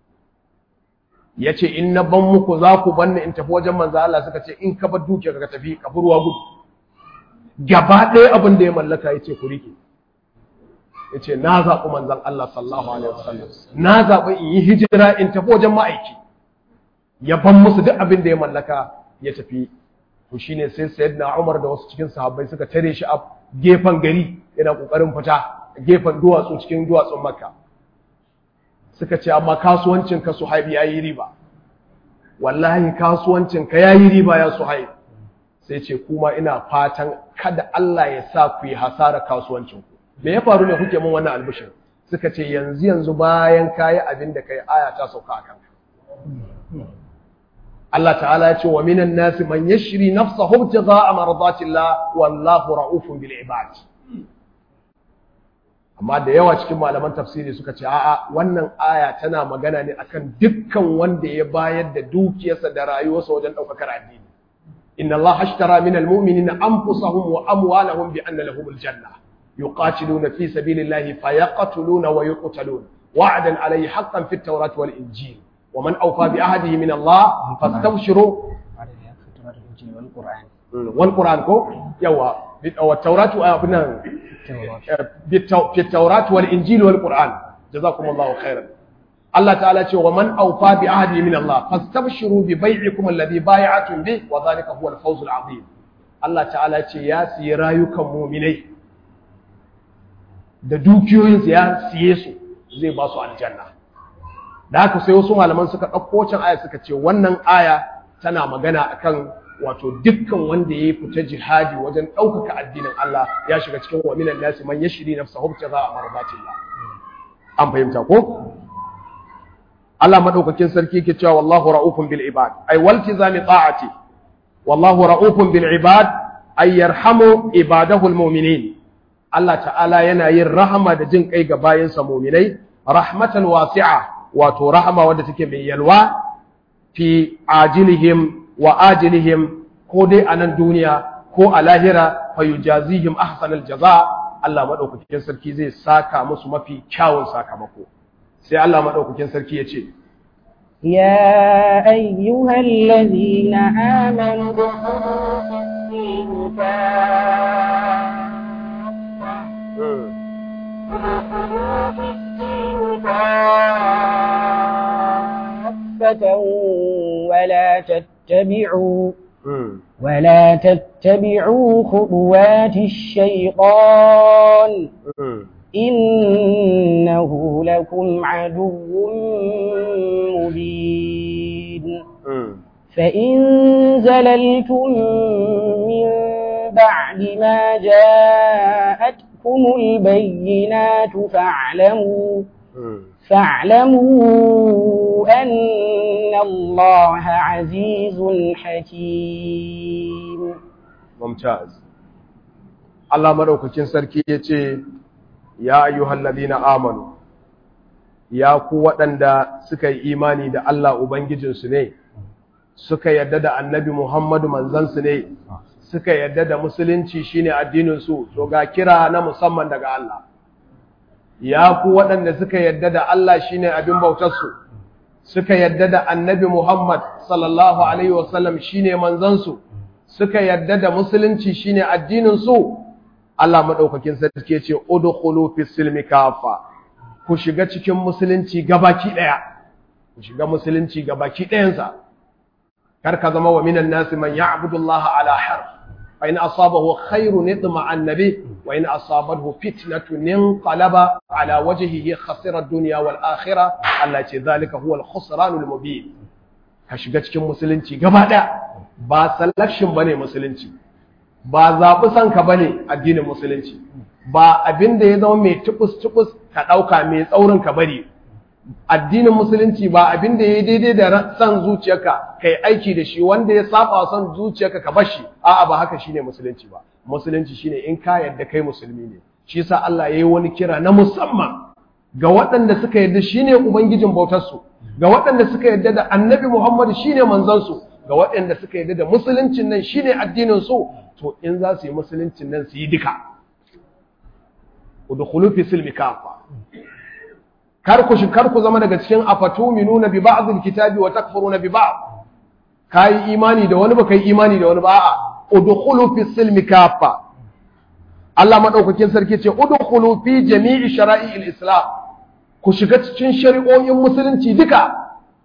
[SPEAKER 3] ya ce in na ban muku za ku banni in tafi wajen manzo Allah suka ce in ka bar dukiya ka tafi ka ruwa gudu gaba ɗaya abin da ya mallaka ya ce ku rike ya ce na zaɓi manzan Allah sallallahu alaihi wasallam na zaɓi in yi hijira in tafi wajen ma'aiki ya ban musu duk abin da ya mallaka ya tafi to shine sai sayyidina Umar da wasu cikin sahabbai suka tare shi a gefen gari yana kokarin fita gefen duwatsu cikin duwatsun Makka suka ce amma kasuwancin ka Suhaib yayi riba wallahi kasuwancin ka yayi riba ya Suhaib sai ce kuma ina fatan kada Allah ya sa ku yi hasara kasuwancin ku me ya faru ne kuke mun wannan albishir suka ce yanzu yanzu bayan kayi abin da kai aya ta sauka akan Allah ta'ala ya ce wa minan nasi man yashri nafsahu ibtigha'a mardatillah wallahu ra'ufun bil ibad amma da yawa cikin malaman tafsiri suka ce a'a wannan aya tana magana ne akan dukkan wanda ya bayar da dukiyarsa da rayuwarsa wajen daukar addini inna Allah ashtara min almu'minina anfusahum wa amwalahum bi anna lahum aljanna yuqatiluna fi sabilillahi fayaqtuluna wa yuqtalun wa'dan alayhi haqqan fit tawrati wal injil wa man awfa bi ahdihi min Allah fastabshiru wal qur'an ko yawa wa tawratu abinan في التوراة والإنجيل والقرآن جزاكم الله خيرا الله تعالى ce wa man awfa bi ahdi min Allah fastabshiru bi bai'ikum alladhi bai'atum bi wa dhalika huwa al-fawz al-azim Allah ta'ala ce ya siye rayukan mu'minai da dukiyoyin ya siye su zai ba su aljanna da haka sai wasu malaman suka ɗauko wancan aya suka ce wannan aya tana magana akan wato dukkan wanda ya fita jihadi wajen ɗaukaka addinin Allah ya shiga cikin wa minan nasi man yashri nafsahu ibtigha mardatillah an fahimta ko Allah madaukakin sarki yake cewa wallahu ra'ufun bil ibad ay waltizami ta'ati wallahu ra'ufun bil ibad ay yarhamu ibadahu al mu'minin Allah ta'ala yana yin rahama da jin kai ga bayinsa mu'minai rahmatan wasi'a wato rahama wadda take mai yalwa fi ajilihim wa ajilihim ko dai a nan duniya ko a lahira fa yujazihim ahsanal jaza Allah madaukakin sarki zai saka musu mafi kyawun sakamako sai Allah madaukakin sarki ya ce
[SPEAKER 2] يا أيها الذين آمنوا ادخلوا في الدين كافة ادخلوا في الدين كافة ولا تتبعوا ولا تتبعوا خطوات الشيطان إنه لكم عدو مبين فإن زللتم من بعد ما جاءتكم البينات فاعلموا فاعلموا أن الله عزيز حكيم
[SPEAKER 3] ممتاز الله مدوكاكين sarki yace ya ayyuhal ladina amanu ya ku waɗanda suka yi imani da Allah ubangijinsu ne suka yadda da annabi Muhammadu manzansu ne suka yadda da musulunci shine addinin su to ga kira na musamman daga Allah ya ku waɗanda suka yadda da Allah shine abin bautarsu suka yadda da annabi Muhammad sallallahu alaihi wasallam shine manzansu suka yadda da musulunci shine addinin su Allah madaukakin sarki ya ce udkhulu fis silmi kafa ku shiga cikin musulunci gabaki daya ku shiga musulunci gabaki dayansa kar ka zama wa minan nasi man ya'budu Allah ala harf fa in asabahu khairun itma annabi wa in asabathu fitnatun inqalaba ala wajhihi khasira ad-dunya wal akhirah Allah ce zalika huwa al-khusranul mubin ka shiga cikin musulunci gaba daya ba selection bane musulunci ba zaɓi son ka bane addinin musulunci ba abin da ya zama mai tubus tubus ka ɗauka mai tsaurin ka bari addinin musulunci ba abin da ya daidai da son zuciyarka ka yi aiki da shi wanda ya saba son zuciyarka ka bashi a'a ba haka shine musulunci ba musulunci shine in ka yarda kai musulmi ne shi yasa Allah ya yi wani kira na musamman ga waɗanda suka yarda shine ubangijin bautarsu ga waɗanda suka yarda da annabi Muhammad shine manzansu ga waɗanda suka yarda da musuluncin nan shine addinin su to in za su yi musuluncin nan su yi duka udkhulu fi silmi kafa kar ku shi kar ku zama daga cikin afatuminuna bi ba'd alkitabi wa takfuruna bi ba'd kai imani da wani ba kai imani da wani ba a'a udkhulu fi silmi kafa Allah madaukakin sarki ce udkhulu fi jami'i shara'i'il islam ku shiga cikin shari'o'in musulunci duka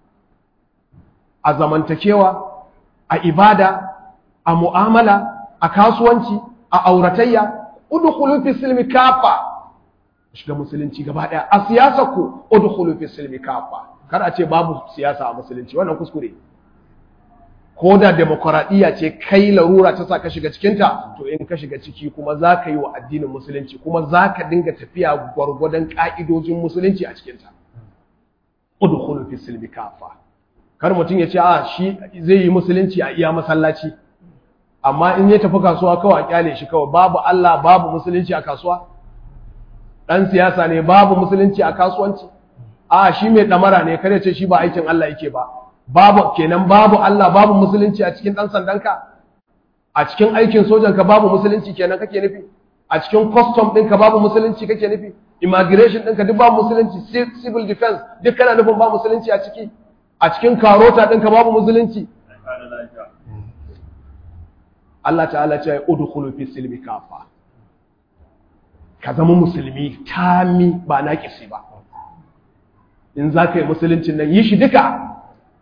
[SPEAKER 3] a zamantakewa a ibada a mu'amala a kasuwanci a auratayya udkhulu fi silmi kafa shiga musulunci gaba daya a siyasa ku udkhulu fi silmi kafa kar a ce babu siyasa a musulunci wannan kuskure ko da demokradiyya ce kai larura ta sa ka shiga cikinta to in ka shiga ciki kuma za ka yi wa addinin musulunci kuma za ka dinga tafiya gwargwadon ƙa'idojin musulunci a cikinta udkhulu fi silmi kafa kar mutum ya ce a shi zai yi musulunci a iya masallaci amma in ya tafi kasuwa kawai a kyale shi kawai babu Allah babu musulunci a kasuwa dan siyasa ne babu musulunci a kasuwanci a shi mai damara ne kare ce shi ba aikin Allah yake ba babu kenan babu Allah babu musulunci a cikin dan sandanka a cikin aikin sojanka babu musulunci kenan kake nufi a cikin custom ɗinka babu musulunci kake nufi immigration ɗinka duk babu musulunci civil defense duk kana nufin babu musulunci a ciki a cikin karota ɗinka babu musulunci Allah ta'ala ce ya udkhulu fi silmi kafa ka zama musulmi tami ba na kisi ba in za ka yi musuluncin nan yi shi duka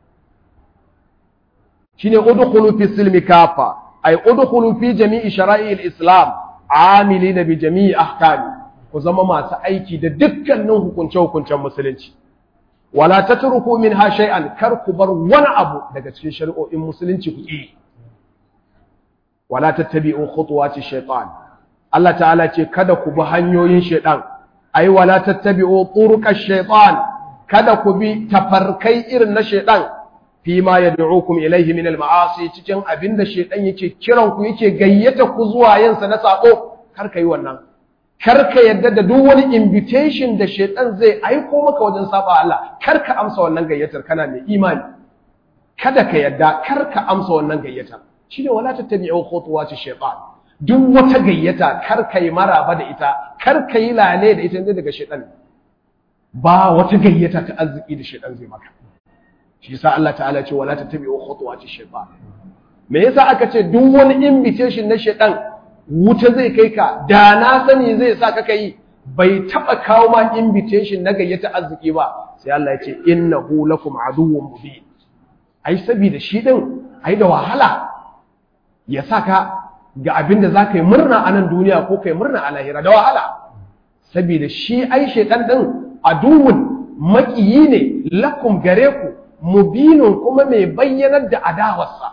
[SPEAKER 3] shine udkhulu fi silmi kafa ay udkhulu fi jami'i shara'i al-islam amilina bi jami'i ahkami ku zama masu aiki da dukkanin hukunce-hukuncen musulunci wala tatruku minha shay'an kar ku bar wani abu daga cikin shari'o'in musulunci ku yi wala tattabi'u khutuwati shaytan Allah ta'ala ce kada ku bi hanyoyin shaytan ai wala tattabi'u turuqash shaytan kada ku bi tafarkai irin na shaytan fi ma yad'ukum ilayhi min al-ma'asi cikin abinda shaytan yake kiran ku yake gayyata ku zuwa yin sa na sako kar ka yi wannan kar ka yadda da duk wani invitation da shaytan zai aiko maka wajen saba Allah kar ka amsa wannan gayyatar kana mai imani kada ka yadda kar ka amsa wannan gayyatar shine wala tattabi'u khutuwati shaytan duk wata gayyata kar ka yi maraba da ita kar ka yi lale da ita daga shaytan ba wata gayyata ta arziki da shaytan zai maka shi yasa Allah ta'ala ce wala tattabi'u khutuwati shaytan me yasa aka ce duk wani invitation na shaytan wuta zai kai ka da na sani zai sa ka yi bai taba kawo ma invitation na gayyata arziki ba sai Allah ya ce innahu lakum aduwwun mubin ai saboda shi din ai da wahala ya saka ga abin da zaka yi murna a nan duniya ko kai murna a lahira da wahala saboda shi ai shaytan din aduwwun makiyi ne lakum gare ku mubinun kuma mai bayyanar da adawarsa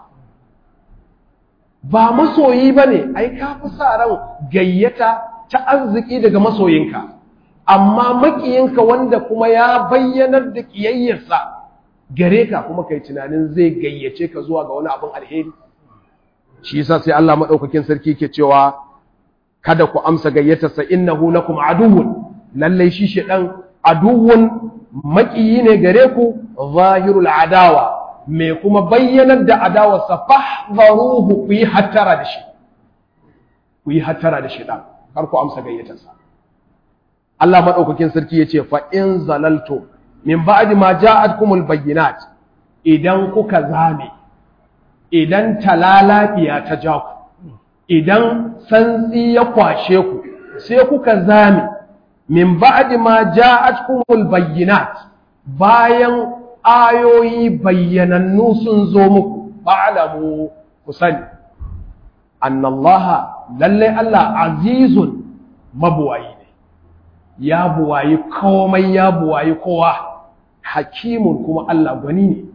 [SPEAKER 3] ba masoyi ba ne ai ka fi sa ran gayyata ta arziki daga masoyinka amma makiyinka wanda kuma ya bayyanar da ƙiyayyarsa gare ka kuma kai tunanin zai gayyace ka zuwa ga wani abin alheri shi yasa sai Allah madaukakin sarki ke cewa kada ku amsa gayyatarsa innahu lakum aduwwun lallai shi shedan aduwwun makiyi ne gare ku zahirul adawa mai kuma bayyanar da adawarsa fahdharuhu ku yi hattara da shi ku yi hattara da shi dan kar ku amsa gayyatarsa Allah madaukakin sarki yace fa in zalaltu min ba'di ma ja'atkumul bayyinat idan kuka zame idan talalafiya ta ja ku idan santsi ya kwashe ku sai kuka zame min ba'di ma ja'atkumul bayyinat bayan ayoyi bayyanannu sun zo muku fa'alamu ku sani annallaha lalle Allah azizun mabuwayi ne ya buwayi komai ya buwayi kowa hakimun kuma Allah gwani ne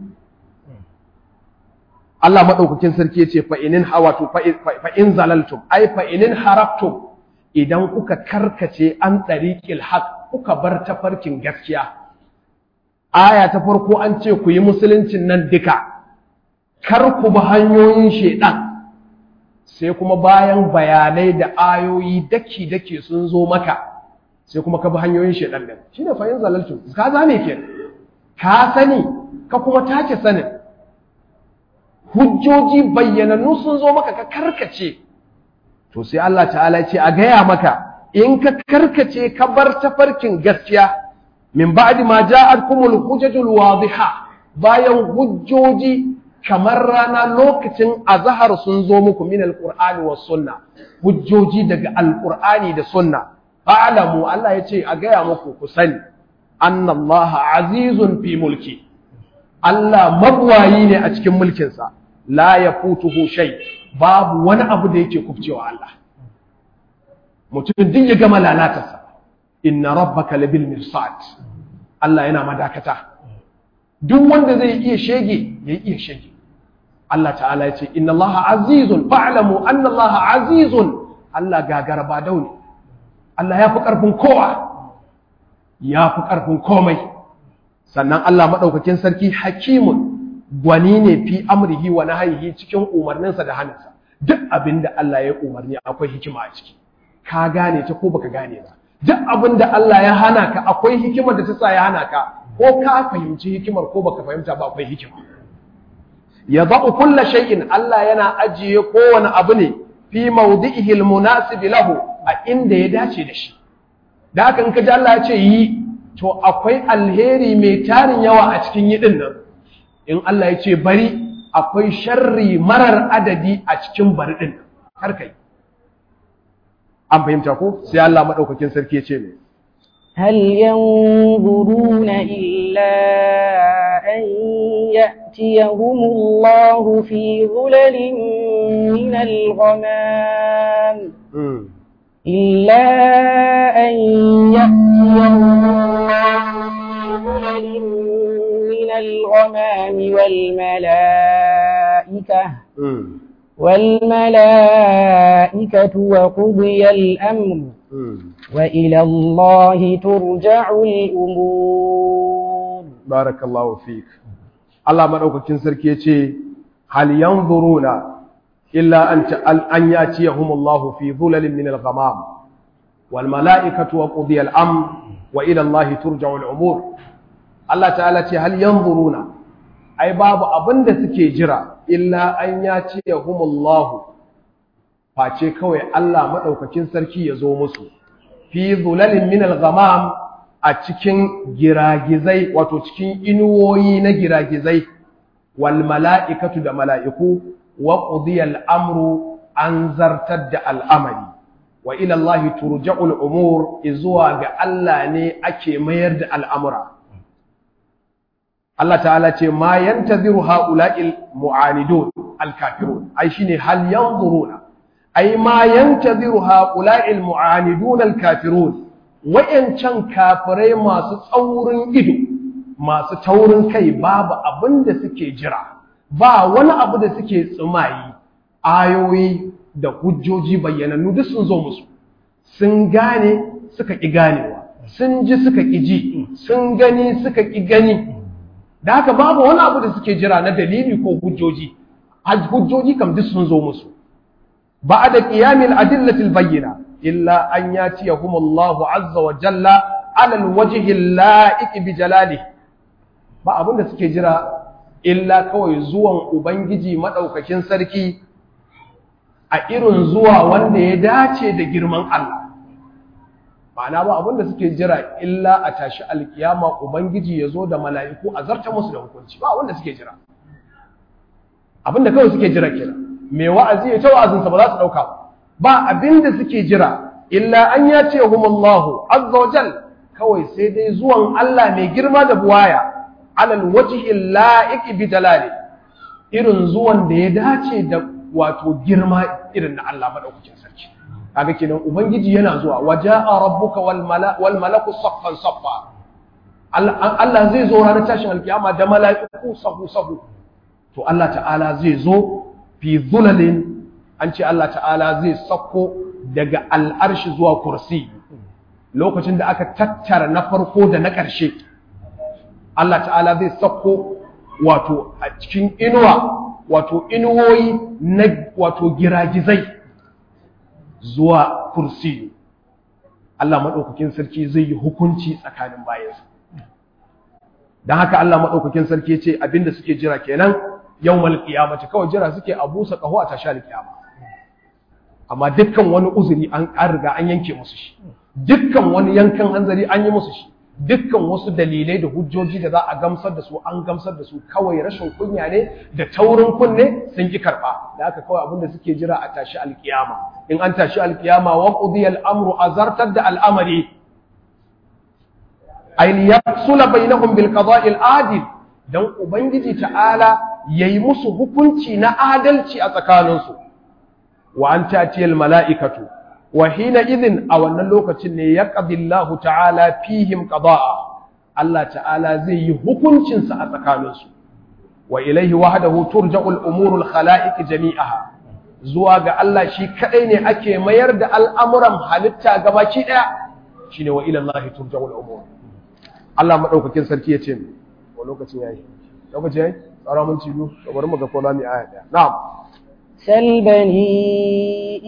[SPEAKER 3] Allah madaukakin sarki yace fa inin hawatu fa in zalaltum ay fa inin haraftum idan kuka karkace an tariqil haq kuka bar tafarkin gaskiya aya ta farko an ce ku yi musuluncin nan duka kar ku bi hanyoyin shedan sai kuma bayan bayanai da ayoyi daki dake sun zo maka sai kuma ka bi hanyoyin shedan din shine fa in zalaltum ka zame ke ka sani ka kuma tace sanin hujjoji bayyanannu sun zo maka ka karkace to sai Allah ta'ala ce a gaya maka in ka karkace ka bar tafarkin gaskiya min ba'di ma ja'atkumul hujajul wadiha bayan hujjoji kamar rana lokacin azhar sun zo muku min alqur'ani was sunna hujjoji daga alqur'ani da sunna fa'lamu Allah yace a gaya muku ku sani annallaha azizun fi mulki Allah mabwayi ne a cikin mulkinsa la yafutuhu shay babu wani abu da yake kubcewa Allah mutum din ya gama lalatarsa inna rabbaka labil mirsad Allah yana madakata duk wanda zai iya shege ya iya shege Allah ta'ala ya ce inna Allah azizun fa'lamu anna Allah azizun Allah gagara ba dauni Allah ya fi karfin kowa ya fi karfin komai sannan Allah madaukakin sarki hakimun gwani ne fi amrihi wa nahyihi cikin umarninsa da hannunsa duk abinda Allah ya umarni akwai hikima a ciki ka gane ta ko baka gane ba duk abin da Allah ya hana ka akwai hikimar da ta sa ya hana ka ko ka fahimci hikimar ko baka fahimta ba akwai hikima ya za'u kulla shay'in Allah yana ajiye kowane abu ne fi mawdi'ihi almunasib lahu a inda ya dace da shi da haka in ka ji Allah ya ce yi to akwai alheri mai tarin yawa a cikin yi din nan in Allah ya ce bari akwai sharri marar adadi a cikin bari din nan har kai an fahimta ko sai Allah madaukakin sarki ya ce ne
[SPEAKER 2] هل ينظرون إلا أن يأتيهم الله في ظلل من الغمام إلا أن والملائكة
[SPEAKER 3] mm,
[SPEAKER 2] والملائكة وقضي الأمر
[SPEAKER 3] mm.
[SPEAKER 2] وإلى الله ترجع الأمور
[SPEAKER 3] barakallahu fik Allah madaukakin sarki yace hal yanzuruna illa an ta an yatiyahumullahu fi dhulalin min al-ghamam wal malaikatu wa qudiya al-amr wa ila Allah turja'u al-umur Allah ta'ala ce hal yanzuruna ai babu abinda suke jira illa an yatiyahumullahu face kawai Allah madaukakin sarki ya zo musu fi dhulalin min al-ghamam a cikin giragizai wato cikin inuwoyi na giragizai wal mala'ikatu da mala'iku wa qudiyal amru an zartar da al'amari wa ila Allah turja'ul umur izuwa ga Allah ne ake mayar da al'amura Allah ta'ala ce ma yantaziru ha'ula'il mu'anidun al-kafirun ai shine hal yanzuruna ai ma yantaziru ha'ula'il mu'anidun al-kafirun wa'yancan kafirai masu tsaurin ido masu taurin kai babu abin da suke jira ba wani abu da suke tsumayi ayoyi da hujjoji bayyanannu duk sun zo musu sun gane suka ƙi ganewa sun ji suka ƙi ji sun gani suka ƙi gani da haka babu wani abu da suke jira na dalili ko hujjoji hujjoji kam duk sun zo musu ba da qiyamil adillatil bayyina إلا أن ياتيهم الله عز وجل على الوجه اللائق بجلاله ba abin da suke jira illa kawai zuwan ubangiji madaukakin sarki a irin zuwa wanda ya dace da girman Allah ma'ana ba abin da suke jira illa a tashi alkiyama ubangiji ya zo da mala'iku a zarta musu da hukunci ba abin da suke jira abin da kawai suke jira kenan mai wa'azi ya ta wa'azinsa ba za su dauka ba ba abin da suke jira illa an ya ce humallahu azza wa jal kawai sai dai zuwan Allah mai girma da buwaya alal wajhi la'iq bi dalali irin zuwan da ya dace da wato girma irin na Allah madaukakin sarki kaga kenan ubangiji yana zuwa waja'a rabbuka wal mala wal malaku saffan saffa Allah zai zo ranar tashin alkiyama da mala'iku sahu sahu to Allah ta'ala zai zo fi zulalin an ce Allah ta'ala zai sako daga al'arshi zuwa kursi lokacin da aka tattara na farko da na ƙarshe Allah ta'ala zai sako wato a cikin inuwa wato inuwoyi na wato giragizai zuwa kursi Allah maɗaukakin sarki zai yi hukunci tsakanin bayansa don haka Allah maɗaukakin sarki ce abinda suke jira kenan yau malƙiyamata kawai jira suke a busa ƙaho a tashi alƙiyama amma dukkan wani uzuri an riga an yanke musu shi dukkan wani yankan hanzari an yi musu shi dukkan wasu dalilai da hujjoji da za a gamsar da su an gamsar da su kawai rashin kunya ne da taurin kunne sun ki karba da aka kawai abinda suke jira a tashi alkiyama in an tashi alkiyama wa qudiya al-amru azartar da al'amari ayn yafsula bainahum bil qada'i al-adil dan ubangiji ta'ala yayi musu hukunci na adalci a tsakaninsu wa an tatiyal mala'ikatu wa hina idhin a wannan lokacin ne ya qadillahu ta'ala fihim qada'a Allah ta'ala zai yi hukuncinsa a tsakaninsu wa ilaihi wahdahu turja'ul umurul khala'iq jami'aha zuwa ga Allah shi kadai ne ake mayar da al'amuran halitta gabaki daya shine wa ila Allah turja'ul umur Allah madaukakin sarki yace wa lokacin yayi lokacin yayi tsara mun ci biyu bari mu ga ko za mu aya daya na'am
[SPEAKER 2] سل بني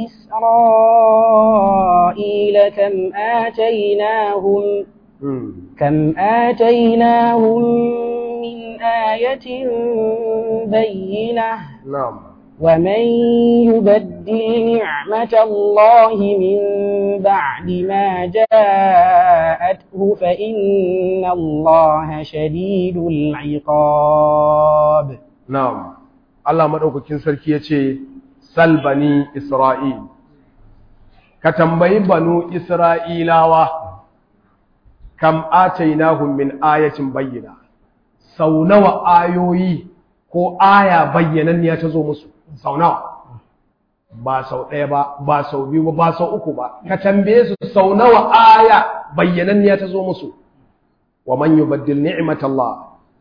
[SPEAKER 2] إسرائيل كم آتيناهم كم آتيناهم من آية بينة
[SPEAKER 3] نعم
[SPEAKER 2] ومن يبدل نعمة الله من بعد ما جاءته فإن الله شديد العقاب
[SPEAKER 3] نعم Allah maɗaukakin sarki ya ce, Salbani Isra'il, ka tambayi banu Isra'ilawa, kam atainahum min ayatin bayyana, sau nawa ayoyi ko aya bayyananniya ta zo musu, sau nawa, ba sau ɗaya ba, ba sau biyu ba, ba sau uku ba, ka tambaye su sau nawa aya bayyananniya ta zo musu, wa man yubaddil ni'matallah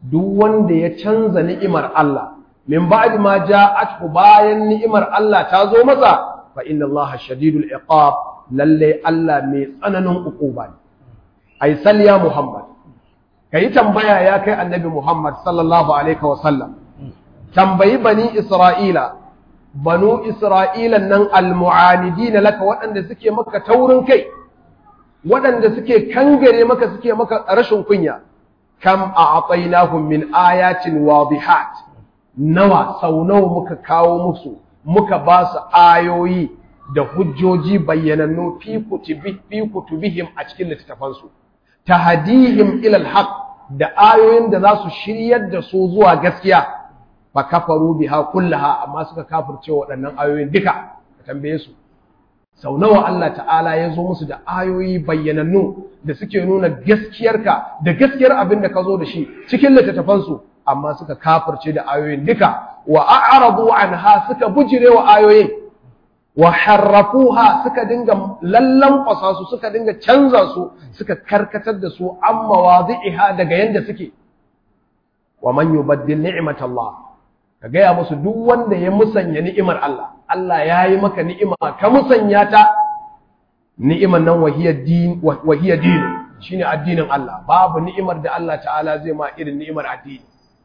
[SPEAKER 3] duk wanda ya canza ni'imar Allah min ba'di ma ja'athu bayan ni'imar Allah ta zo masa fa inna Allah shadidul iqab lalle Allah mai tsananin uquba ne ai sal ya Muhammad kai tambaya ya kai annabi Muhammad sallallahu alaihi wa sallam tambayi bani Isra'ila banu Isra'ila nan almu'anidina laka waɗanda suke maka taurin kai waɗanda suke kangare maka suke maka rashin kunya kam a'tainahum min ayatin wadihat nawa sau nawa muka kawo musu muka ba su ayoyi da hujjoji bayyanannu fi kutubi fi kutubihim a cikin littattafansu tahdihim ila alhaq da ayoyin da za su shiryar da su zuwa gaskiya fa kafaru biha kullaha amma suka kafirce waɗannan ayoyin duka ka tambaye su sau nawa Allah ta'ala ya zo musu da ayoyi bayyanannu da suke nuna gaskiyarka da gaskiyar abin da ka zo da shi cikin littattafansu amma suka kafirce da ayoyin duka wa a'radu anha suka bujire wa ayoyin wa harrafuha suka dinga lallan su suka dinga canza su suka karkatar da su an mawadhi'iha daga yanda suke wa man yubaddil ni'matallah ka gaya musu duk wanda ya musanya ni'imar Allah Allah ya yi maka ni'ima ka musanya ta ni'imar nan wahiyar din wahiyar din shine addinin Allah babu ni'imar da Allah ta'ala zai ma irin ni'imar addini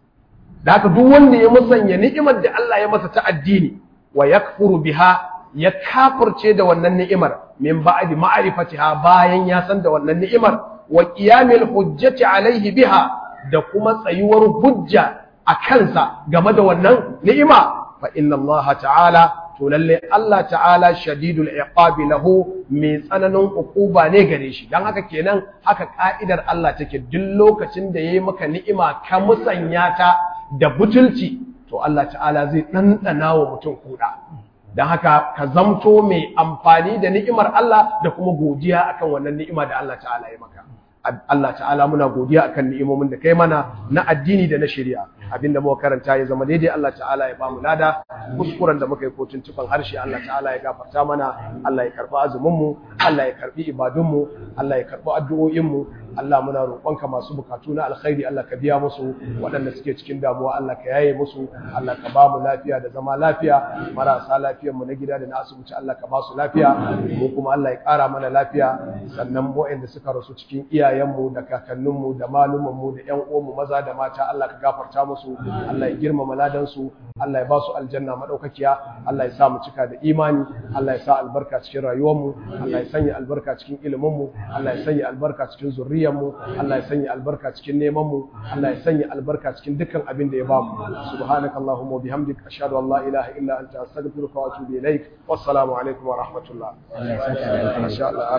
[SPEAKER 3] da haka duk wanda ya musanya ni'imar da Allah ya masa ta addini wa yakfuru biha ya kafirce da wannan ni'imar min ba'di ma'rifatiha bayan ya san da wannan ni'imar wa qiyamil hujjati alaihi biha da kuma tsayuwar hujja a kansa game da wannan ni'ima fa inna Allah ta'ala to lalle Allah ta'ala shadidul iqabi lahu mai tsananin ukuba ne gare shi dan haka kenan haka ka'idar Allah take duk lokacin da yayi maka ni'ima ka musanya ta da butulci to Allah ta'ala zai dandana wa mutum kuda dan haka ka zamto mai amfani da ni'imar Allah da kuma godiya akan wannan ni'ima da Allah ta'ala ya maka Allah ta'ala muna godiya akan ni'imomin da kai mana na addini da na shari'a abinda muka karanta ya zama daidai Allah ta'ala ya bamu lada kuskuren da muka yi kotun tufan harshe Allah ta'ala ya gafarta mana Allah ya karbi azumin mu Allah ya karbi ibadun mu Allah ya karbi addu'o'in mu Allah muna roƙonka masu bukatu na alkhairi Allah ka biya musu waɗanda suke cikin damuwa Allah ka yaye musu Allah ka ba mu lafiya da zama lafiya marasa lafiyar mu na gida da na asibiti Allah ka ba su lafiya mu kuma Allah ya ƙara mana lafiya sannan waɗanda suka rasu cikin iyayenmu da kakanninmu da malumanmu da ƴan uwanmu maza da mata Allah ka gafarta musu Allah ya girmama ladansu Allah ya ba su aljanna madaukakiya Allah ya sa mu cika da imani Allah ya sa albarka cikin rayuwarmu Allah ya sanya albarka cikin iliminmu Allah ya sanya albarka cikin zurriya mu Allah ya sanya albarka cikin neman mu Allah ya sanya albarka cikin dukkan abin da ya bamu subhanakallahumma wa bihamdika ashhadu an la ilaha illa anta astaghfiruka wa atubu ilaik wassalamu alaikum wa rahmatullah